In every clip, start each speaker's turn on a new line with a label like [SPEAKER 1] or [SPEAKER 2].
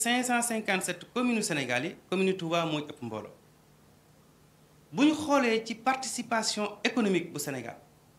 [SPEAKER 1] 557 communes Sénégal yi commune Touba mooy ëpp mbooloo bu ñu xoolee ci participation économique bu Sénégal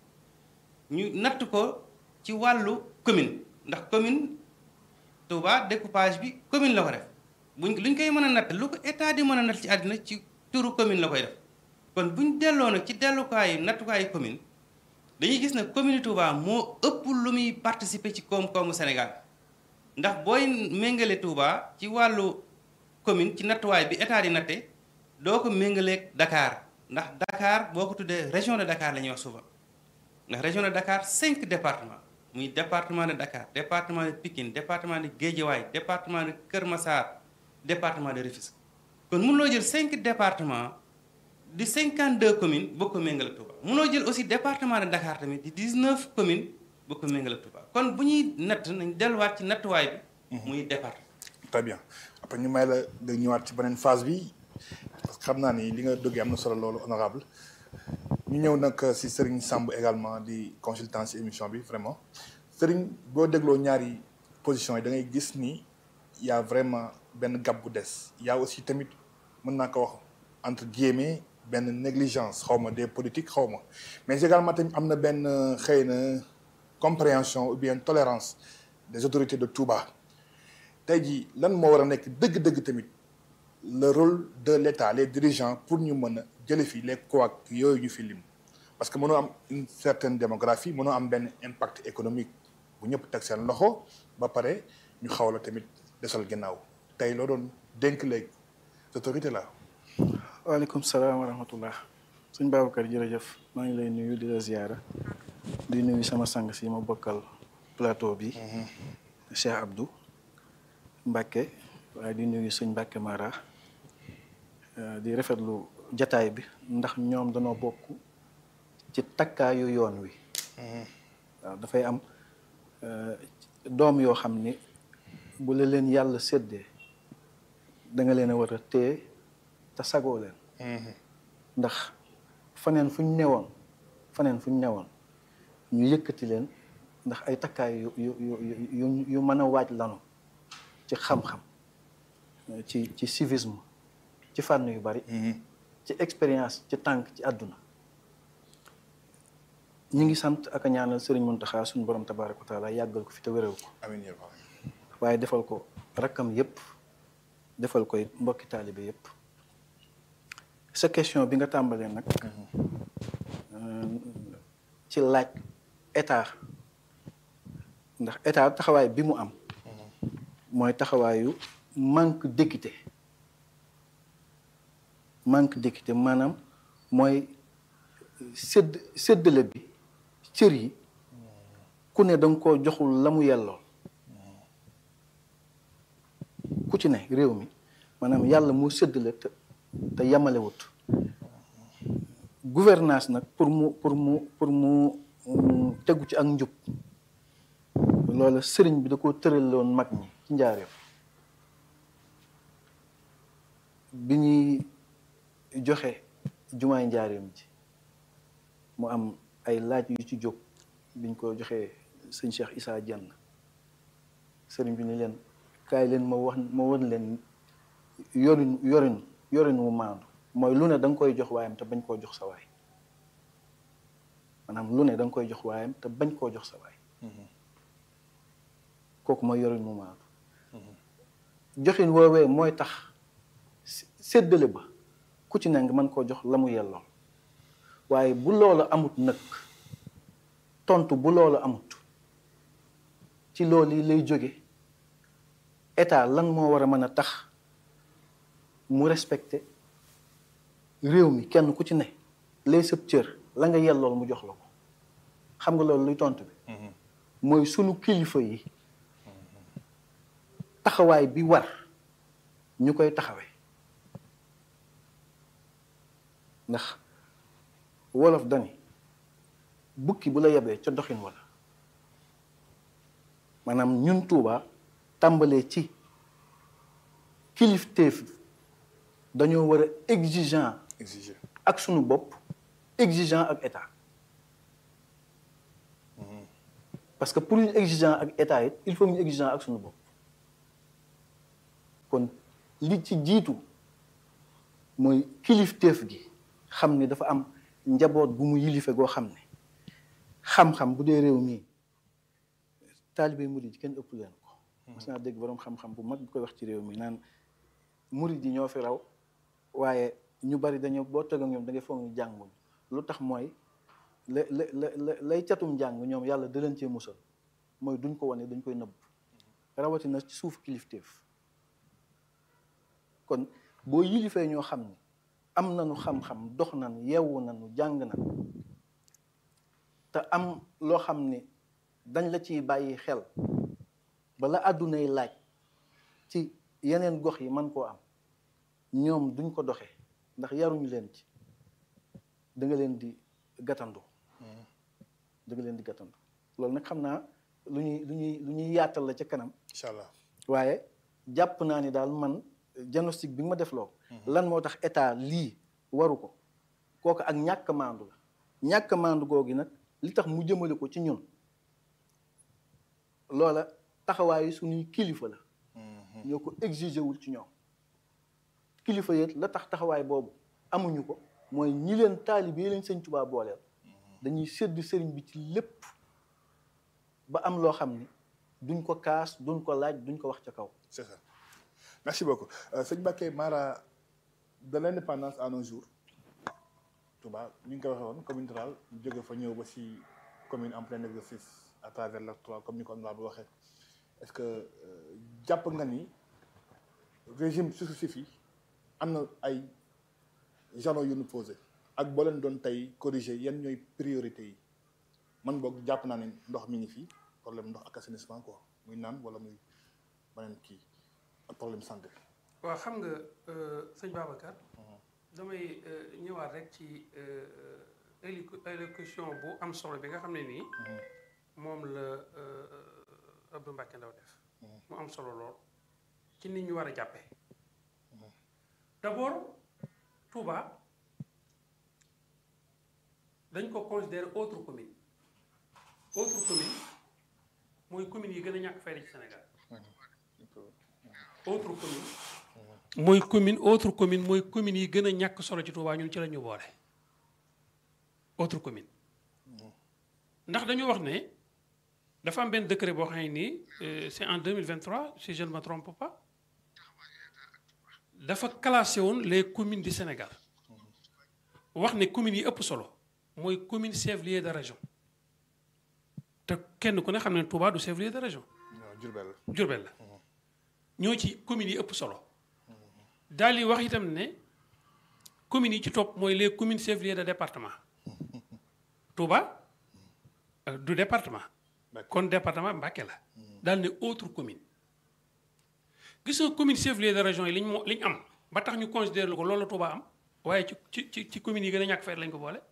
[SPEAKER 1] ñu natt ko ci wàllu commune ndax commune Touba découpage bi commune la ko def buñ luñ koy mën a natt lu ko état di mën a natt ci àddina ci turu commune la koy def kon buñ delloo nag ci dellukaayu nattukaayu commune dañuy gis ne commune Touba moo ëpp lu muy participer ci koom-koomu Sénégal ndax booy méngale Touba ci wàllu commune ci nattuwaay bi état di natte doo ko méngaleeg Dakar ndax Dakar boo ko tuddee région de Dakar la ñuy wax souvent ndax région de Dakar cinq départements muy département de Dakar département de Pikine département de Guédiawaye département de Kër Massar département de Rufisque kon mënuloo jël cinq départements di cinquante deux communes boo ko méngale Touba mënoo jël aussi département de Dakar tamit di dix neuf communes boo ko méngale Touba kon bu ñuy natt nañ delluwaat ci nattuwaay bi. muy département.
[SPEAKER 2] très bien après ñu may la nga ñëwaat ci beneen phase bi parce que xam naa ni li nga dëggee am na solo loolu honorable ñu ñëw nag si Serigne Samb également di consultant si émission bi vraiment Serigne boo dégloo ñaari position yi da ngay gis ni y a vraiment benn gab bu des y a aussi tamit mën naa ko wax entre guillemets benn négligence xaw ma des politiques xaw ma mais également tamit am na benn xëy na compréhension ou bien tolérance des autorités de Touba tey jii lan moo war a nekk dëgg-dëgg tamit le rôle de l'État les dirigeants pour ñu mën a jële fi les couacs yooyu ñu fi lim parce que mënoo am une certaine démographie mënoo am benn impact économique bu ñëpp teg seen loxo ba pare ñu xaw la tamit desal ginnaaw tey loo doon dénk les autorités là.
[SPEAKER 3] waaleykum salaam wa rahmatullah suñ Babacar jërëjëf maa ngi lay nuyu di la ziyaara di nuyu sama sang si ma bokkal plateau bi Cheikh Abdou Mbacke waaye di nuyu suñ Mbacke Mara di rafetlu jataay bi ndax ñoom danoo bokk ci takkaayu yoon wi waaw dafay am doom yoo xam ni bu la leen yàlla séddee da nga leen a war a téye te sagoo leen ndax faneen fu ñu newoon faneen fu ñu newoon ñu yëkkati leen ndax ay takkaay yu yu yu yu mën a waaj lanu ci xam-xam ci ci civisme ci fànn yu bari ci expérience ci tànk ci àdduna ñi ngi sant ak a ñaanal Sëriñ Muntaxa suñu borom tabaaraka wa taala yàggal ko fi te wéral ko
[SPEAKER 2] amiin yaa
[SPEAKER 3] waaye defal ko rakkam yépp defal koy mbokki taalibe yépp sa question bi nga tàmbalee nag ci laaj état ndax état taxawaay bi mu am mooy taxawaayu manque d'équité manque d'équité maanaam mooy sédd séddale bi cër yi ku ne danga koo joxul la mu yellool ku ci ne réew mi maanaam yàlla moo séddale te te yamalewut gouvernance nag pour mu pour mu pour mu tegu ci ak njub loola sëriñ bi da ko tëraloon mag ñi ci njaareem bi ñuy joxe jumaay njaareem ji mu am ay laaj yu ci jóg biñ ko joxee sëñ Cheikh Issa Dieng sëriñ bi ni leen kaay leen ma wax ma wan leen yorin yorin yorin wu maandu mooy lu ne da nga koy jox waayam te bañ koo jox sa waay maanaam lu ne da nga koy jox waayam te bañ koo jox sa waay kooku mooy yorin wu maandu joxin woowee mooy tax séddale ba ku ci ne nga mën koo jox la mu yellool waaye bu loola amut nag tontu bu loola amut ci loolu yi lay jóge état lan moo war a mën a tax mu respecté réew mi kenn ku ci ne lay sëb cër la nga yellool mu jox la ko xam nga loolu luy tontu bi mooy sunu kilifa yi taxawaay bi war ñu koy taxawee ndax wolof dani bukki bu la yebee ca doxin wala maanaam ñun Tuuba tàmbalee ci kilifteef dañoo war a exigeant
[SPEAKER 2] exiger
[SPEAKER 3] ak sunu bopp exigeant ak état parce que pour ñu exigeant ak état it il faut ñu exigeant ak sunu bopp kon li ci jiitu mooy kilifteef gi xam ni dafa am njaboot bu mu yilife goo xam ne xam-xam bu dee réew mii taalibe murid kenn ëpp leen ko mas naa dégg boroom xam-xam bu mag bu koy wax ci réew mi naan murid yi ñoo fi raw waaye ñu bari dañoo boo tëgg ak ñoom da ngay foog ñu jànguñ lu tax mooy la la la lay catum njàng ñoom yàlla da leen cee musal mooy duñ ko wane dañ koy nëbb rawatina ci suuf kilifteef kon boo yilifee ñoo xam ni am nañu xam-xam dox nañu yeewu nañu jàng nañu te am loo xam ni dañ la ciy bàyyi xel bala àddunay laaj ci yeneen gox yi man koo am ñoom duñ ko doxe ndax yaruñu leen ci da nga leen di gàttandu da nga leen di gàttandu loolu nag xam naa lu ñuy lu ñuy lu ñuy yaatal la ca kanam
[SPEAKER 2] incha allah
[SPEAKER 3] waaye jàpp naa ni daal man diagnostic bi nga ma defloo lan moo tax état lii waru ko kooku ak ñàkk maandu la ñàkk maandu googu nag li tax mu jëmale ko ci ñun loola taxawaayu suñuy kilifa la ñoo ko exigé wul ci ñoom kilifa yéet la tax taxawaay boobu amuñu ko mooy ñi leen taalib yi leen sëñ Tuubaa booleel dañuy sédd sëriñ bi ci lépp ba am loo xam ni duñ ko kaas duñ ko laaj duñ ko wax ca kaw
[SPEAKER 2] c'est ça merci beaucoup sëñ Mbacké Mara de l'indépendance à nos jours Touba ñu ngi ko waxee woon commune rurale ñu jóge fa ñëw ba si commune en plein exercice à travers l'acte trois comme ni ko honorable waxee est-ce que jàpp nga ni régime successif yi am na ay jalons yu ñu posé ak boo leen doon tey corriger yan ñooy priorité yi man boog jàpp naa ne ndox mi ngi fi problème ndox ak assainissement quoi muy naan wala muy beneen kii ak problème santé.
[SPEAKER 4] waaw xam nga sëñ Babacar. damay ñëwaat rek ci élocution bu am solo bi nga xam ne nii. moom la Abdou Mbacké Ndaw def. mu am solo lool ci nit ñu war a jàppee. d'abord Touba dañ ko considérer autre commune autre commune mooy commune yi gën a ñàkk fayda ci Sénégal autre commune mooy commune autre commune mooy commune yi gën a ñàkk solo ci Touba ñun ci la ñu boole autre commune ndax dañu wax ne dafa am benn décret boo xam ne nii c'est en 2023 si je ne me trompe pas dafa classé woon les communes du Sénégal wax ne communes yi ëpp solo mooy commune chef-lieu de région te kenn ku ne xam ne Touba du chef-lieu de région.
[SPEAKER 2] waaw Diourbel la.
[SPEAKER 4] Diourbel la ñoo ci communes yi ëpp solo daal di wax itam ne communes yi ci topp mooy les communes chef-lieu de département Touba du département. kon département Mbacké la. daal ne autre commune. gis nga commune chef-lieu de région yi liñ moo liñ am ba tax ñu considérer ko loolu la Touba am waaye ci ci ci communes yi gën a ñàkk fayda lañ ko boole.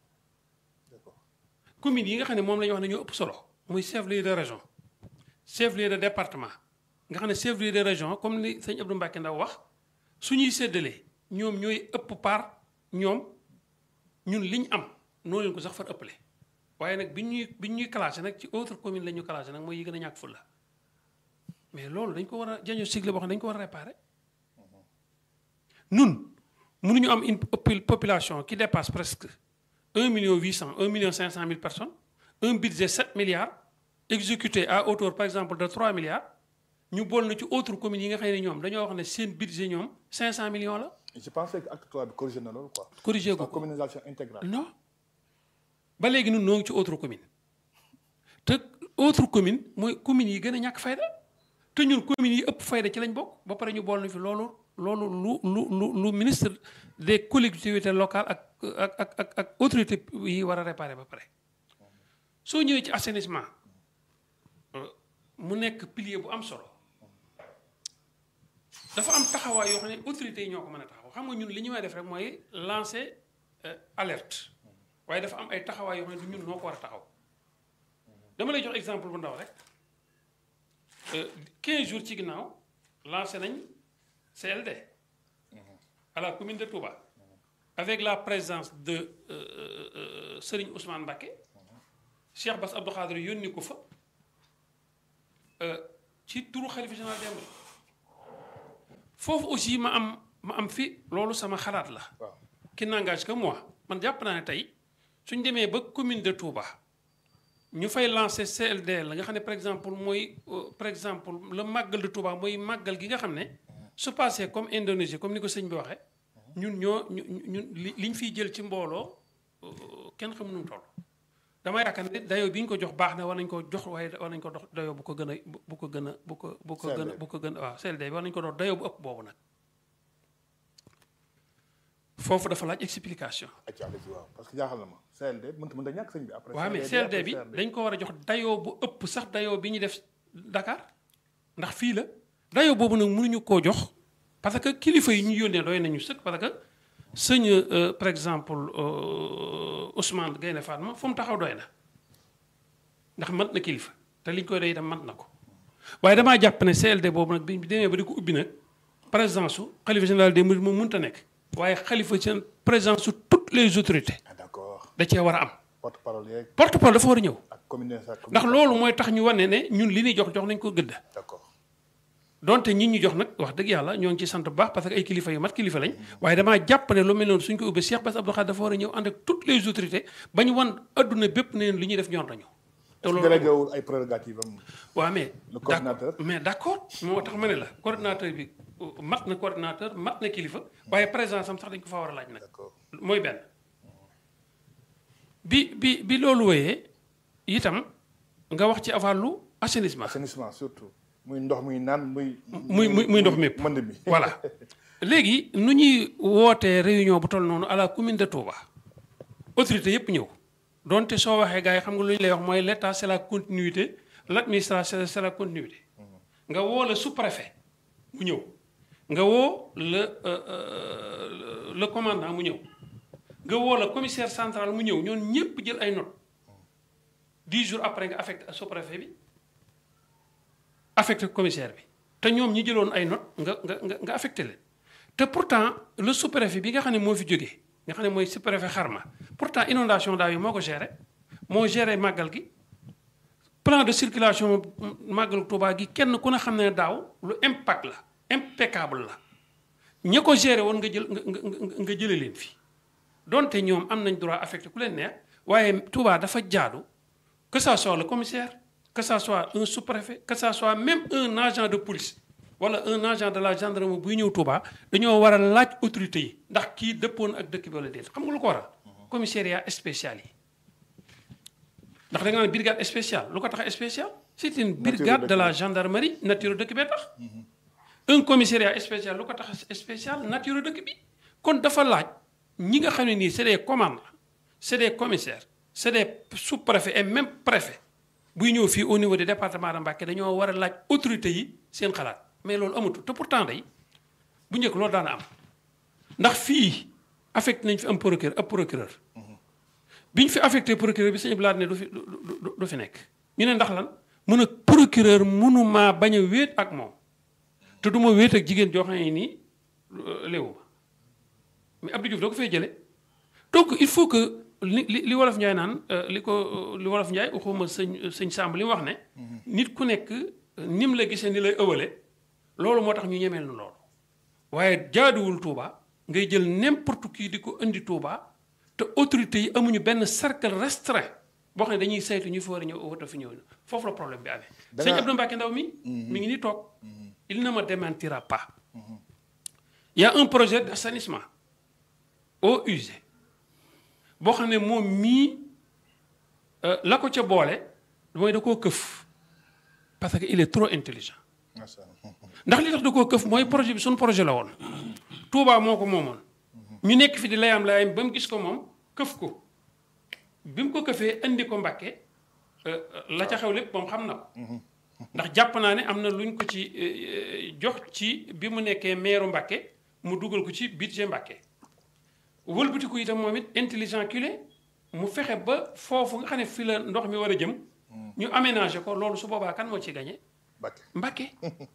[SPEAKER 4] communes yi nga xam ne moom la ñu wax ne ñoo ëpp solo muy chef-lieu de région chef-lieu de département nga xam ne chef-lieu de région comme ni sëñ Abdou Mbacké Ndaw wax suñuy séddalee ñoom ñooy ëpp part ñoom ñun liñ am noo leen ko sax far ëppale waaye nag bi ñuy bi ñuy classé nag ci autre commune la ñu classé nag mooy yi gën a ñàkk fulla mais loolu dañ ko war a jaño sigle boo xam ne dañ ko war a réparer nun mënuñu am une population qui dépasse presque un million huit cent un million cinq cent mille personnes un budget sept milliards exécuté à hauteur par exemple de trois milliards ñu bool na ci autre communes yi nga xam ne ñoom dañoo wax ne seen budget ñoom cinq cent millions la.
[SPEAKER 2] je pensais que acte trois bi corrigé na loolu quoi.
[SPEAKER 4] corrigé ko
[SPEAKER 2] communalisation intégrale.
[SPEAKER 4] non ba léegi ñun noo ngi ci autre commune te autre commune mooy communes yi gën a ñàkk fayda te ñun communes yi ëpp fayda ci lañ bokk ba pare ñu bool na fi loolu loolu lu lu lu lu ministre des collectivités locales ak ak ak ak ak autorité yi war a réparer ba pare soo ñëwee ci assainissement mu nekk pilier bu am solo dafa am taxawaay yoo xam ne autorités yi ñoo ko mën a taxaw xam nga ñun li ñu may def rek mooy lancer alerte waaye dafa am ay taxawaay yoo xam ne du ñun noo ko war a taxaw dama lay jox exemple bu ndaw rek 15 jours ci ginnaaw lancé nañ CLD à la commune de Touba avec la présence de Serigne Ousmane Mbacké Cheikh Bass Abdou Khadre yónni ko fa ci turu xalifa général des mourides foofu aussi ma am ma am fi loolu sama xalaat la
[SPEAKER 2] waaw
[SPEAKER 4] qui n'engage que moi man jàpp naa ne tey suñ demee ba commune de Touba ñu fay lancer CLD la nga xam ne par exemple mooy euh, par exemple le màggal de Touba mooy màggal gi nga xam ne su passé comme Indonésie comme ni ko sëñ bi waxee ñun ñoo ñu ñun li liñ fiy jël ci mbooloo euh, kenn xamu nu mu toll. dama yaakaar ne dayoo bi ñu ko jox baax na war nañ ko jox waaye war nañ ko dox dayoo bu ko gën a bu ko gën a bu ko bu ko gën a bu ko gën a waaw CLD bi war nañ ko dox dayoo bu ëpp boobu nag foofu dafa laaj explication.
[SPEAKER 2] acca allez-y waaw parce que jaaxal na ma CLD mënut mënut a ñàkk sëñ bi après
[SPEAKER 4] waaw mais
[SPEAKER 2] CLD
[SPEAKER 4] CLD bi
[SPEAKER 2] après
[SPEAKER 4] dañ ko war a jox dayoo bu ëpp sax dayoo bi ñu def Dakar ndax fii la dayoo boobu nag mënuñu koo jox parce que kilifa yi ñu yónnee doy nañu sëkk parce que sëñ euh, par exemple euh, Ousmane Gaynde Fatma fu mu taxaw doy na ndax mat na kilifa te liñ koy doy itam mat na ko waaye damaa jàpp ne CLD boobu nag bi demee ba di ko ubbi nag présence su xalifa général des mourides moom mënta nekk waaye xalifa seen présence su toutes les autorités
[SPEAKER 2] ah d'accord
[SPEAKER 4] da cee war a am
[SPEAKER 2] porte parole yeeg
[SPEAKER 4] porte-parole dafa war a ñëw
[SPEAKER 2] ak commune sa
[SPEAKER 4] ndax loolu mooy tax ñu wane ne ñun li ñuy jox jox nañ ko gëdd
[SPEAKER 2] d'accord
[SPEAKER 4] donte ñi ñu jox nag wax dëgg yàlla ñoo ngi ci sant bu baax parce que ay kilifa yu mat kilifa lañ waaye damaa jàpp ne lu mel noonu suñ ko ubbee Cheikh Bass Abdou Khadre dafa war a ñëw ànd ak toutes les autorités ba ñu wan adduna bépp ne leen li ñuy def ñor nañu te loolu
[SPEAKER 2] délégué wul ay prérogatives am
[SPEAKER 4] waaw mais
[SPEAKER 2] Le coordinateur.
[SPEAKER 4] d'accord mais d'accord moo tax ma ne la coordinateur bi euh, mat na coordinateur mat na kilifa waaye présence am sax dañ ko fa war a laaj nag
[SPEAKER 2] d'accord
[SPEAKER 4] mooy benn bi bi bi loolu wéyee itam nga wax ci wàllu assainissement
[SPEAKER 2] assainissement surtout muy ndox muy naan muy
[SPEAKER 4] muy muy muy ndox mépp
[SPEAKER 2] mënd mi
[SPEAKER 4] voilà léegi nu ñuy wootee réunion bu toll noonu à la commune de Touba autorité yépp ñëw donte soo waxee gars yi xam nga lu ñu lay wax mooy l' état c' est la continuité l' administration c' est la continuité nga woo le sous-préfet mu ñëw nga woo le euh, euh, le commandant mu ñëw nga woo le commissaire central mu ñëw ñoon ñépp jël ay notes dix jours après nga affecté sous-préfet bi affecté commissaire bi te ñoom ñi jëloon ay notes nga nga nga nga affecté leen te pourtant le sous-préfet bi nga xam ne moo fi jógee nga xam ne mooy sous-préfet xarma pourtant inondation daaw yi moo ko géré moo géré màggal gi plan de circulation màggal Touba gi kenn ku ne xam ne daaw lu impact la impeccable la ña ko géré woon nga jël nga nga nga jëlee leen fi donte ñoom am nañ droit affecté ku leen neex waaye Touba dafa jaadu que ça soit le commissaire que ça soit un sous-préfet que ça soit même un agent de police wala un agent de la gendarmerie buy ñëw Touba dañoo war a laaj autorité yi ndax kii dëppoon ak dëkk bi wala déet xam nga lu ko waral commissariat spécial yi ndax da nga naan brigade spéciale lu ko tax spécial c'est une brigade de la gendarmerie nature dëkk bee tax un commissariat spécial lu ko tax spécial nature dëkk bi kon dafa laaj ñi nga xam ne nii c'est des commandants c'est des commissaires c'est des sous-préfets et même préfets buy ñëw fii au niveau du département de Mbacké dañoo war a laaj autorités yi seen xalaat mais loolu amatul te pourtant day bu njëkk loolu daana am ndax fii affecté nañ fi am procureur ab procureur bi ñu fi affecté procureur bi sëñ Blade ne du fi du du du fi nekk ñu ne ndax lan mun a procureur mënumaa bañ a wéet ak moom te du ma wéet ak jigéen joo xam ne nii léewu ma mais Abdou Diouf da ko fay jële donc il faut que li li li wolof Njaay naan li ko li wolof Njaay waxuma sëñ sëñ Samb li mu wax ne nit ku nekk nim la gisee ni lay ëwale loolu moo tax ñu ñemeel na loolu waaye jaaduwul Touba ngay jël n'importe qui di ko indi Touba te autorités yi amuñu benn cercle restreint boo xam ne dañuy saytu ñu fi war a ñëw wata fi ñëw foofu la problème bi amee sëñ Abdou Mbacké Ndaw mi mi ngi ni toog il ne me démentira pas il y a un projet d'assainissement eaux usées boo xam ne moom mii la ko ca boole mooy da koo këf parce que il est trop intelligent
[SPEAKER 2] macha allah
[SPEAKER 4] ndax li tax da koo këf mooy projet bi suñu projet la woon Touba moo ko moomoon ñu nekk fi di layam layam ba mu gis ko moom këf ko bi mu ko këfee indi ko Mbàkke la ca xew lépp moom xam na ko ndax jàpp naa ne am na luñ ko ci jox ci bi mu nekkee meeru Mbàkke mu dugal ko ci budget Mbàkke wëlbatiku itam moom it intelligent culé mu fexe ba foofu nga xam ne fi la ndox mi war a jëm ñu aménager ko loolu su boobaa kan moo ci gagné
[SPEAKER 2] Mbacké
[SPEAKER 4] Mbàkke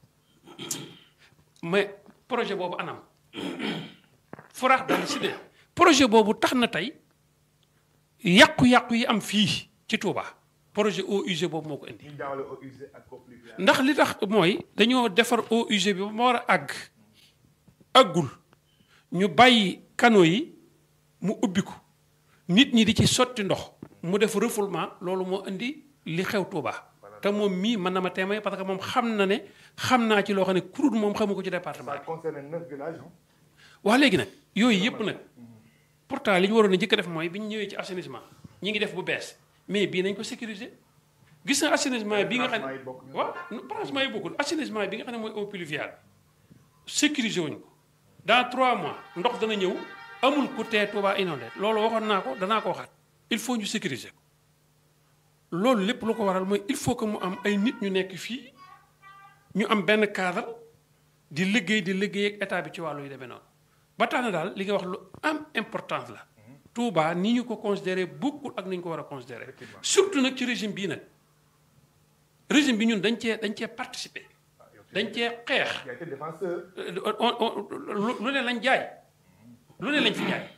[SPEAKER 4] mais projet boobu anam foraax daal si de projet boobu tax na tey yàqu-yàqu yi am fii ci Touba projet eaux usées boobu moo ko indi
[SPEAKER 2] ñu jaawale eaux usées ak eaux pluviales
[SPEAKER 4] ndax li tax mooy dañoo defar eaux usées bi ba ma war a àgg àggul ñu bàyyi canaux yi mu ubbi ko nit ñi di ci sotti ndox mu def refoulement loolu moo indi li xew Touba te moom mii mën na ma témoin parce que moom xam na ne xam naa ci loo xam ne kurut moom xamu ko ci département
[SPEAKER 2] ça concerne neuf villages hein.
[SPEAKER 4] wax léegi nag yooyu yëpp nag pourtant li ñu waroon a njëkk a def mooy bi ñu ñëwee ci assainissement ñi ngi def bu bees mais bii nañ ko sécuriser gis nga assainissement bi nga xam
[SPEAKER 2] branchement yi
[SPEAKER 4] ne
[SPEAKER 2] bokk ñu.
[SPEAKER 4] waaw branchement yi bokkul assainissement bi nga xam ne mooy eau pluviale sécuriser wuñ ko dans trois mois ndox dana ñëw amul ku tee Touba inondé loolu waxoon naa ko danaa ko waxaat il faut ñu sécuriser ko loolu lépp lu ko waral mooy il faut que mu am ay nit ñu nekk fii ñu am benn cadre di liggéey di liggéey ak état bi ci wàllu yu demee noonu ba tax na daal li nga wax lu am importance la Touba ni ñu ko considéré bokkul ak ni ñu ko war a considéré surtout nag ci régime bii nag régime bi ñun dañ cee dañ cee participer dañ cee xeex
[SPEAKER 2] Il a été défenseur.
[SPEAKER 4] on on lu lu ne lañ jaay lu ne lañ fi jaay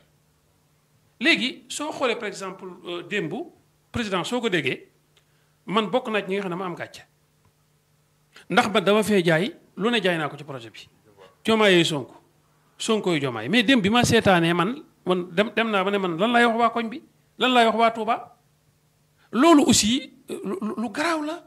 [SPEAKER 4] léegi soo xoolee par exemple euh, démb président soo ko déggee man bokk naa ci ñi nga xam ne ma am gàcce ndax ba dama fee jaay lu ne jaay naa ko ci projet bi jomaay yooyu sonko sonko yu jomaay mais démb bi ma seetaanee man man dem dem naa ba ne man lan laay wax waa koñ bi lan laay wax waa Touba loolu aussi euh, lu lu- lu garaaw la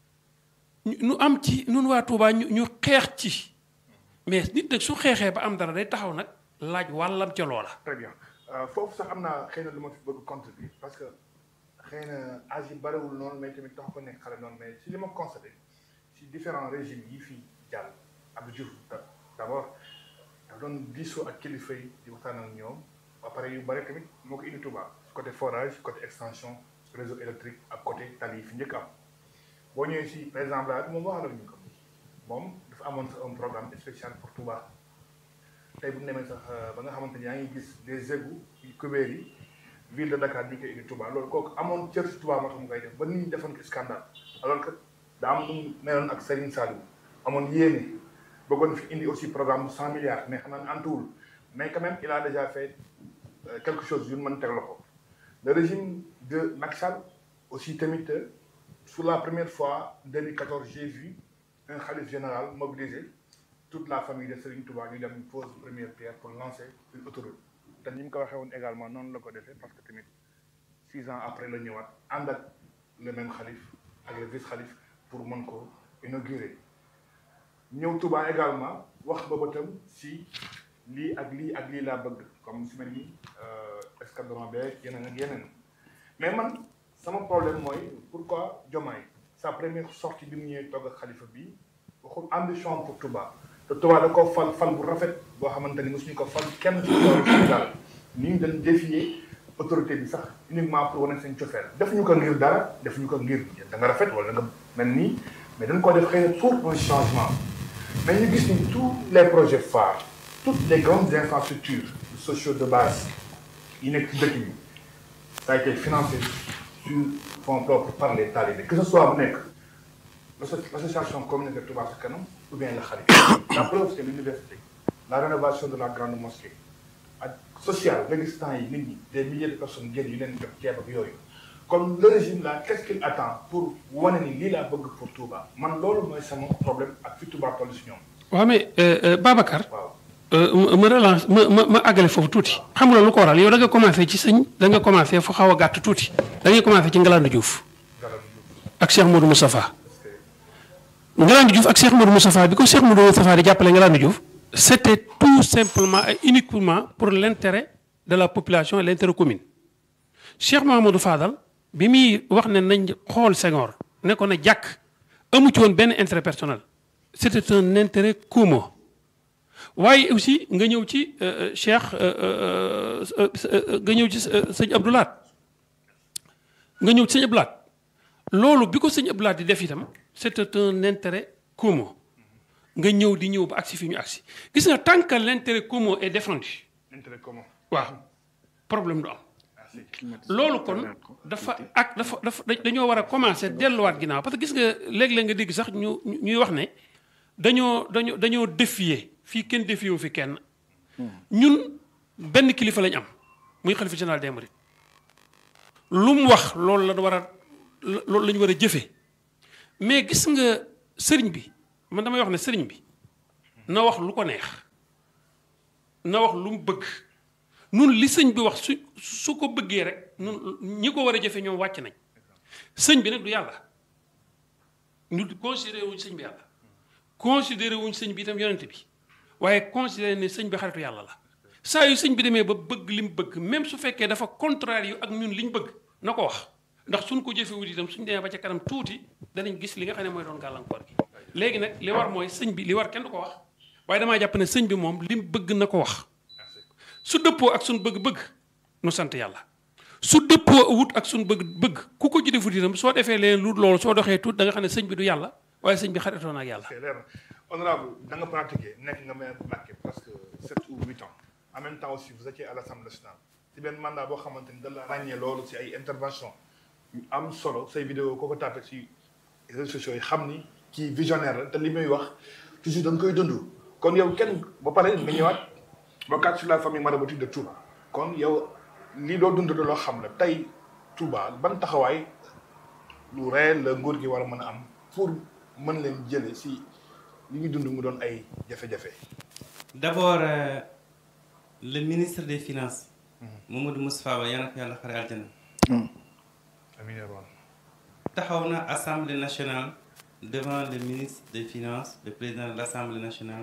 [SPEAKER 4] ñu ñu am ci nun waa Touba ñu ñu xeex ci mais nit nag su xeexee ba am dara day taxaw nag laaj wàllam ca loola.
[SPEAKER 2] très bien Euh, foofu sax am naa xëy na lu ma fi bëgg contribuer parce que xëy na âge yi bariwul noonu mais tamit tax ko nekk xale noonu mais si li ma constaté si différents régimes yi fi jàll Abdou Diouf da- d'abord dafa doon diisoo ak kilifa yi di waxtaan ak ñoom ba pare yu bari tamit moo ko indi Touba côté forage côté extension réseau électrique ak côté tali yi fi njëkk am boo ñëwee si par exemple là moom waxal ak ñu ko moom dafa amoon sax un programme spécial pour Touba tey bu ñu demee sax ba nga xamante ni yaa ngi gis des égouts yu kubéer yi ville de Dakar ñu koy indi Touba loolu kooku amoon cër si Touba moo tax mu koy def ba nit ñi defoon ko scandale alors que daa am nu mu meloon ak Serigne Saliou amoon yéene bëggoon fi indi aussi programme bu 100 milliards mais xam naa ne antuwul mais quand même il a déjà fait euh, quelque chose yu ñu mën teg loxo le régime de Macky Sall aussi tamit euh, pour la première fois 2014 j'ai vu un khalife général mobiliser toute la famille de Serigne Touba ñu dem pose première pierre pour lancer une autoroute te ni mu ko waxee woon également noonu la ko defee parce que tamit six ans après la ñëwaat ànd ak le même xalif ak le vice xalif pour mën ko inaugurer ñëw Touba également wax ba bëtam si lii ak lii ak lii laa bëgg comme su mel ni escadron beeg yeneen ak yeneen mais man sama problème mooy pourquoi Diomaye sa première sortie bi mu ñëwee togg ak xalifa bi waxul ambition pour Touba te Touba da ko fal fal bu rafet boo xamante ni mosuñu ko fal kenn ci loolu Sénégal ni ñu dañ défier autorité bi sax uniquement pour wane seen cofeel defuñu ko ngir dara defuñu ko ngir da nga rafet wala nga mel nii mais dañ ko def xëy na pour un changement mais ñu gis ni tous les projets phares toutes les grandes infrastructures sociaux de base yi nekk ci dëkk bi ça a été financé sur fonds propres par les talibés que ce soit bu nekk l'association communautaire Touba Ca Kanam ou bien la Khalifa la preuve c'est l'université la rénovation de la grande mosquée ak social nga gis temps yi nit ñi des milliers de personnes génn yu leen jox ceeb ak yooyu comme le régime là qu'est-ce qu'il attend pour wane ni lii laa bëgg pour Touba man loolu mooy sama problème ak fi Touba toll si ñoom
[SPEAKER 4] waaw mais euh, euh, Babacar
[SPEAKER 2] waaw
[SPEAKER 4] euh, ma ma relance ma ma ma àggale foofu tuuti xam nga lu ko waral yow da nga commencé ci sëñ da nga commencé fu xaw a gàtt tuuti da ngay commencé ci Ngalandou Diouf
[SPEAKER 2] garab
[SPEAKER 4] ak Cheikh Modou Moustapha Ngalandou Diouf ak Cheikh Modou Moustapha bi ko Cheikh Modou Moustapha di jàppale Ngalandou Diouf c'était tout simplement et uniquement pour l'intérêt de la population et l'intérêt commune Cheikh Mahamadou Fadal bi muy wax ne nañ xool Senghor ne ko na jàkk amu ci woon benn intérêt personnel c'était un intérêt commun waaye aussi nga ñëw ci euh, euh, Cheikh euh, euh, euh, nga ñëw ci euh, sëñ Abdoulaat nga ñëw ci sëñ Abdoulaat loolu bi ko sëñ Abdoulaat di def itam c'était un intérêt commun nga ñëw di ñëw ba agsi fi ñu agsi gis nga tant que l'intérêt commun est défendu
[SPEAKER 2] intérêt commun
[SPEAKER 4] waaw problème du am
[SPEAKER 2] merci
[SPEAKER 4] loolu kon dafa ak dafa dafa dañoo war a commencer delluwaat ginnaaw parce que gis nga léeg-léeg nga dégg sax ñu ñuy wax ne dañoo dañoo dañoo défier fii kenn défier wu fi kenn ñun benn kilifa lañ am muy xalifa général des mourides lu mu wax loolu la war a loolu la ñu war a jëfee mais gis nga sëriñ bi man damay wax ne sëriñ bi na wax lu ko neex na wax lu mu bëgg nun li sëñ bi wax su su ko bëggee rek nun ñi ko war a jëfe ñoom wàcc nañ sëñ bi nag du yàlla ñu considéré wuñ sëñ bi yàlla considéré wuñ sëñ bi itam yonent bi waaye considéré ne sëñ bi xaritu yàlla la saa yu sëñ bi demee ba bëgg li mu bëgg même su fekkee dafa contraire yu ak ñun li ñu bëgg na ko wax ndax suñ ko jëfewut itam suñ demee ba ca kanam tuuti danañ gis li nga xam ne mooy doon gàllankoor gi léegi nag li war mooy sëñ bi li war kenn du ko wax waaye damaa jàpp ne sëñ bi moom li mu bëgg na ko wax su dëppoo ak suñ bëgg-bëgg nu sant yàlla su dëppoo wut ak suñ bëgg-bëgg ku ko ci defut itam soo defee leen lu loolu soo doxee tuut da nga xam ne sëñ bi du yàlla waaye sëñ bi xaritoon ak yàlla
[SPEAKER 2] c'est leer na honorable da nga pratiqué nekk nga maire Mbacké presque sept ou huit ans en même temps aussi vous étiez à l'Assemblée nationale ci benn mandat boo xamante ni da la ràññee loolu ci ay intervention yu am solo say vidéo koo ko tapé ci réseaux sociaux yi xam ni kii visionnaire la te li muy wax toujours da nga koy dund kon yow kenn ba pare nga ñëwaat bokkaat sur la famille maraboutique de Touba kon yow lii doo dund loo xam la tey Touba ban taxawaay lu réel la nguur gi war a mën a am pour mën leen jële si li ñu dund mu doon ay jafe-jafe.
[SPEAKER 1] d'abord euh, le ministre des finances Mamadou Moustapha Ba yal na ko yàlla xare aljana
[SPEAKER 2] amiin yaa rabbal
[SPEAKER 1] taxaw na assemblée nationale devant le ministre des finances le président de l'assemblée nationale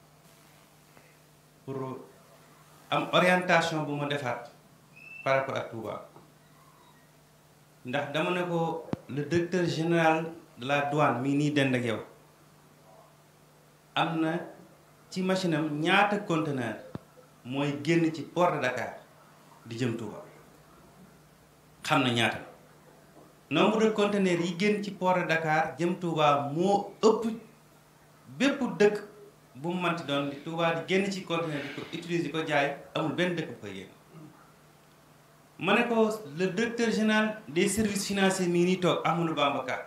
[SPEAKER 1] pour am orientation bu ma defaat par rapport ak Touba ndax dama ne ko le directeur général de la douane mii nii dend ak yow am na ci machine am ñaata conteneur mooy génn ci port de Dakar di jëm Touba xam na ñaata nombre de conteneurs yi génn ci port de Dakar jëm Touba moo ëpp bépp dëkk bu mu manti doon di Touba di génn ci conteneur di ko utiliser ko jaay amul benn dëkk bu koy génn ma ne ko le directeur général des services financiers mii nii toog Amadou Bamba Ka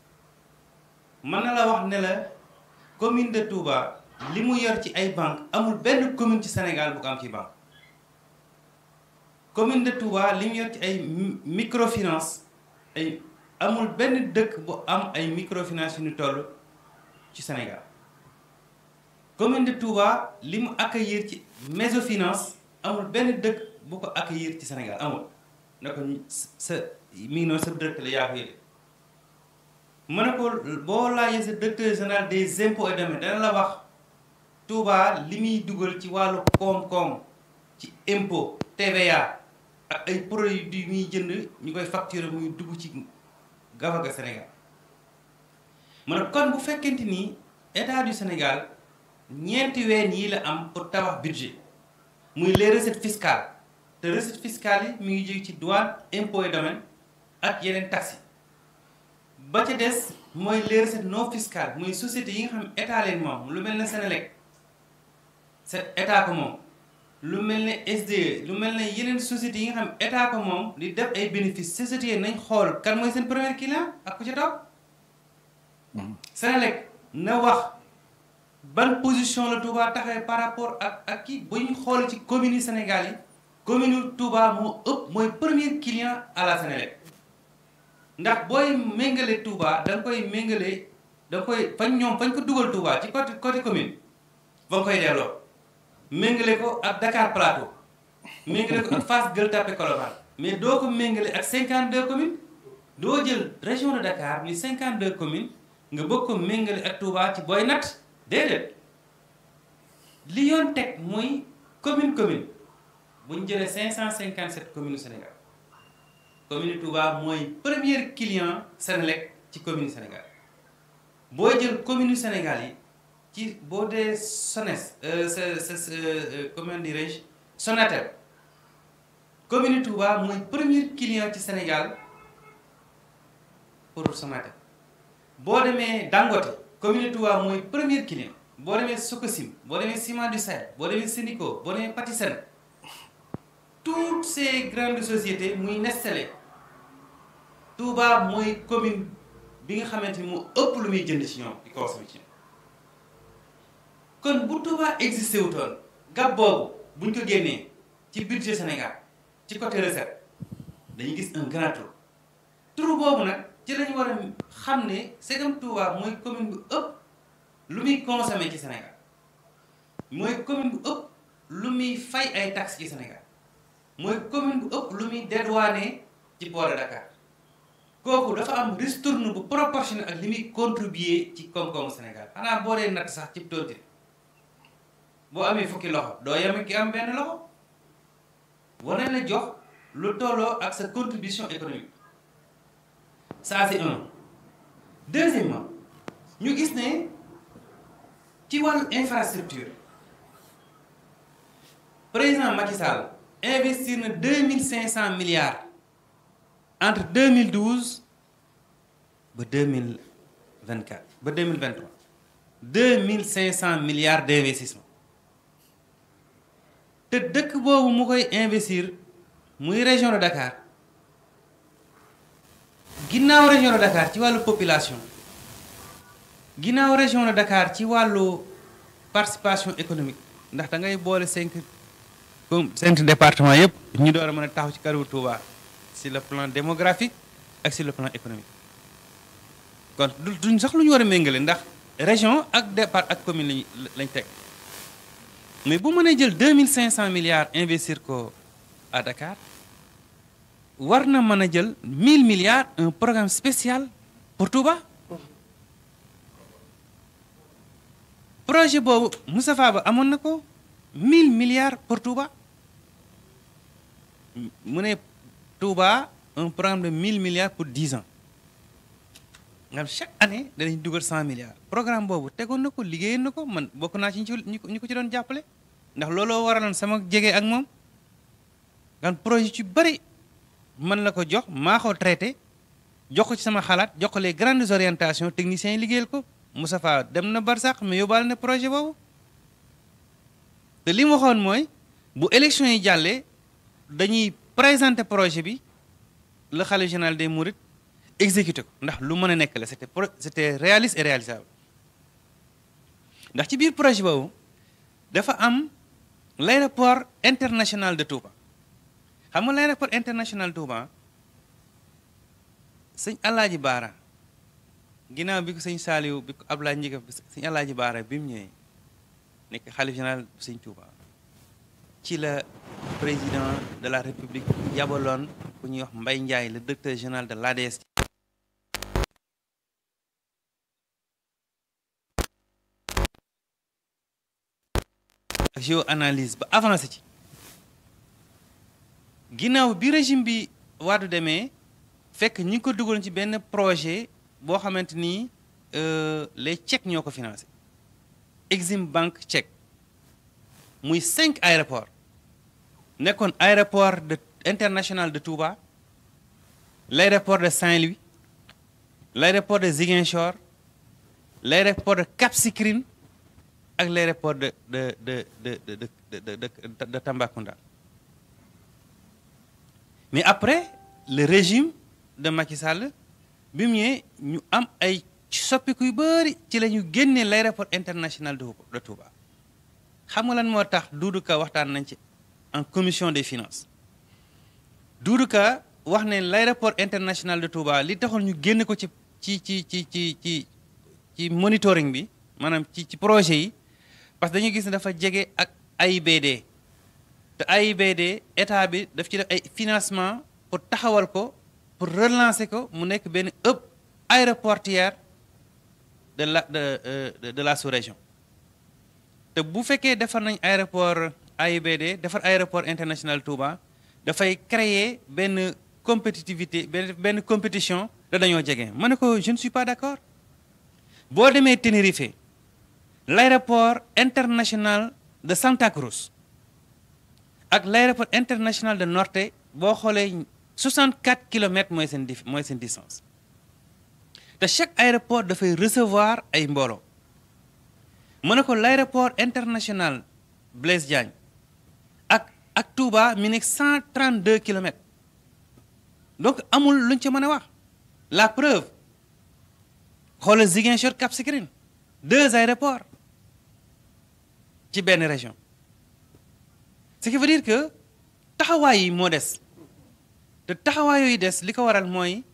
[SPEAKER 1] mën na la wax ne la commune de Touba li mu yor ci ay banque amul benn commune ci Sénégal bu ko am ci banque commune de Touba li mu yor ci ay microfinance ay amul benn dëkk bu am ay microfinance yu ñu toll ci Sénégal commune de Touba li mu accueillir ci mésofinance amul benn dëkk bu ko accueillir ci Sénégal amul na ko sa mi ngi noonu sa dëkk la yaa ko yële ma ne ko boo laajee sa directeur général des impôts et domaines dana la wax Touba li muy dugal ci wàllu koom-koom ci impôt TVA ak ay produits yu muy jënd ñu koy facturer muy dugg ci gafaga Sénégal ma ne kon bu fekkente ni état du Sénégal ñeenti ween yi la am pour tabax budget muy les recettes fiscales te recettes fiscales yi mi ngi jóge ci douane impôt et domaine ak yeneen taxes ba ca des mooy les recettes non fiscales muy société yi nga xam état leen moom lu mel ne Sénélec c'est état ko moom lu mel ne SDE lu mel ne yeneen sociétés yi nga xam état ko moom di def ay bénéfices sociétés yi nañ xool kan mooy seen premier client ak ku ca toog Sénélec na wax ban position la Touba taxawee par rapport ak ak kii bu ñu xool ci communes yi Sénégal yi commune Touba moo ëpp mooy premier client à la Sénélec ndax booy méngale Touba da nga koy méngale da nga koy fañ ñoom fañ ko dugal Touba ci côté côté commune fa nga koy delloo méngale ko ak Dakar Plateau méngale ko ak Fass Gueule Tapée Colobane mais doo ko méngale ak 52 communes doo jël région de Dakar muy 52 communes nga bëgg ko méngale ak Touba ci booy natt déedéet li yoon teg muy commune commune bu ñu jëlee 557 communes Sénégal commune Touba mooy premier client Sénélec ci commune Sénégal boo jël commune Sénégal yi ci boo dee SONES sa sa sa comment dirais-je Sonatel commune Touba mooy premier client ci Sénégal pour Sonatel boo demee Dangote commune Touba mooy premier client boo demee Sococim boo demee Ciment du Sahel boo demee Sénico boo demee Patisen toutes ces grandes sociétés muy Nestlé Touba mooy commune bi nga xamante ni moo ëpp lu muy jënd ci ñoom di consommer ci ñoom kon bu Touba existé wutoon gab boobu buñ ko génnee ci budget Sénégal ci côté recette dañuy gis un grand trou trou boobu nag ci lañu war a xam ne segam Touba mooy commune bu ëpp lu muy consommé ci Sénégal mooy commune bu ëpp lu muy fay ay taxes ci Sénégal mooy commune bu ëpp lu muy dédouané ci port de Dakar kooku dafa am ristourne bu proportionnel ak li muy contribuer ci koom-koomu Sénégal xanaa boo dee natt sax ci tonti boo amee fukki loxo doo yem ki am benn loxo war nañ la jox lu tolloo ak sa contribution économique ça c'est un deuxièmement ñu gis ne ci wàllu infrastructure président Macky Sall investir na deux mille cinq cent milliards entre deux mille douze ba deux mille vingt quatre ba deux mille vingt trois deux mille cinq cent milliards d'investissement te dëkk boobu mu koy investir muy région de Dakar ginnaaw région de Dakar ci wàllu population ginnaaw région de Dakar ci wàllu participation économique ndax da ngay boole cinq comme cinq départements yëpp ñu door a mën a taxaw ci kanamu Touba sur le plan démographique ak sur le plan économique kon du duñ sax lu ñu war a méngale ndax région ak départ ak commune lañ lañ teg mais bu mënee jël deux mille cinq cent milliards investir ko à Dakar war na mën a jël mille milliards un programme spécial pour Touba projet boobu Moustapha Ba amoon na ko mille milliards pour Touba mu ne Touba un programme de mille milliards pour dix ans nga xam chaque année danañ dugal cent milliards programme boobu tegoon na ko liggéeyoon na ko man bokk naa ci ñi ko ñi ko ci doon jàppale ndax looloo waraloon sama jege ak moom gan projet ci bëri man la ko jox maa ko traité jox ko ci sama xalaat jox ko les grandes orientations techniciens yi liggéeyal ko Moustapha dem na barsax mais yóbbaale na projet boobu te li mu waxoon mooy bu élection yi jàllee dañuy présenter projet bi le khalife général des mourides exécuté ko ndax lu mën a nekk la c'était pro c'était réaliste et réalisable ndax ci biir projet boobu dafa am l'aéroport international de Touba xam nga l'aéroport international de Touba sëñ Alaaji Baara ginnaaw bi ko sëñ Saaliw bi ko Ablaye Njëga sëñ Alaaji Baara bi mu ñëwee nekk xalif général bu sëñ Touba ci la président de la république yabaloon ku ñuy wax Mbaye Ndiaye le directeur général de l'ADS géoanalyse ba avancé ci ginnaaw bi régime bi waadu demee fekk ñi ngi ko dugaloon ci benn projet boo xamante ni les Tchèques ñoo ko financé Exim Bank tchèque muy cinq aéroports nekkoon aéroport de international de Touba l'aéroport de Saint-Louis l'aéroport de Ziguinchor l'aéroport de Cap Skirring ak l'aéroport de de de de de de de de Tambacounda mais après le régime de Macky Sall bi mu ñëwee ñu am ay soppiku yu bëri ci la ñu génnee l'aéroport international de de Touba xam nga lan moo tax Doudou Ka waxtaan nañ ci en commission des finances Doudou Ka wax ne l'aéroport international de Touba li taxoon ñu génne ko ci ci ci ci ci ci ci monitoring bi maanaam ci ci projet yi parce que dañuy gis ne dafa jege ak AIBD te AIBD état bi daf ci def ay financement pour taxawal ko pour relancer ko mu nekk benn hub aéroportuaire de la de de la sous-région te bu fekkee defar nañ aéroport AIBD defar aéroport international Touba dafay créer benn compétitivité benn benn compétition da dañoo jege ma ne ko je ne suis pas d'accord boo demee Tenerife l'aéroport international de Santa Cruz ak l'aéroport international de Norte boo xoolee 64 kilomètres mooy seen dif mooy seen distance te chaque aéroport dafay recevoir ay mbooloo ma ne ko l'aéroport international Blaise Diagne ak ak Touba mi nekk 132 kilomètres donc amul luñ ci mën a wax la preuve xoolal Ziguinchor Cap Skirring deux aéroports ci benn région ce qui veut dire que taxawaay yi moo des te taxawaay yooyu des li ko waral mooy